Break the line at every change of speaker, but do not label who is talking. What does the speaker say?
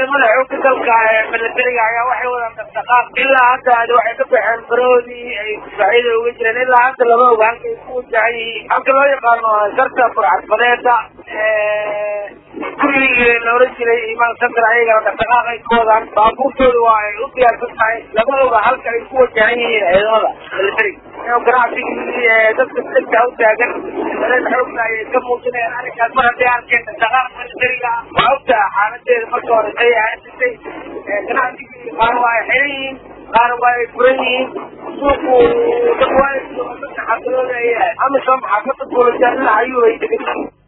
ciidamada xoogga dalka ee milatariga ayaa waxay wadaan dhaqdhaqaaq ilaa hadda waxay ka baxeen baroodii ay difaacyada uga jireen ilaa hadda lama oga halkay ku wajahan yihiin halka loo yaqaano sarta burcadbadeeda gurigii la oran jiray imaan santar ayagana dhaqdhaqaaq ay ka wadaan baabuurtooda waa ay u diyaarsan tahay lama oga halka ay ku wajahan yihiin ciidamada milatariga ganacsigii dadka dadka u taagan dareen xoogna ayay ka muujinayaan arrinkaas mar hadday arkeen dhaqdhaqaaq milatariga waa ogtaha xaaladeeda marka hore say ahaysatay ganacsigii qaar waa ay xiran yihiin qaar waa ay furan yihiin suuqu dad waa ay xaafadooda ay amisom xaafada buulajaanila ayuu ay degan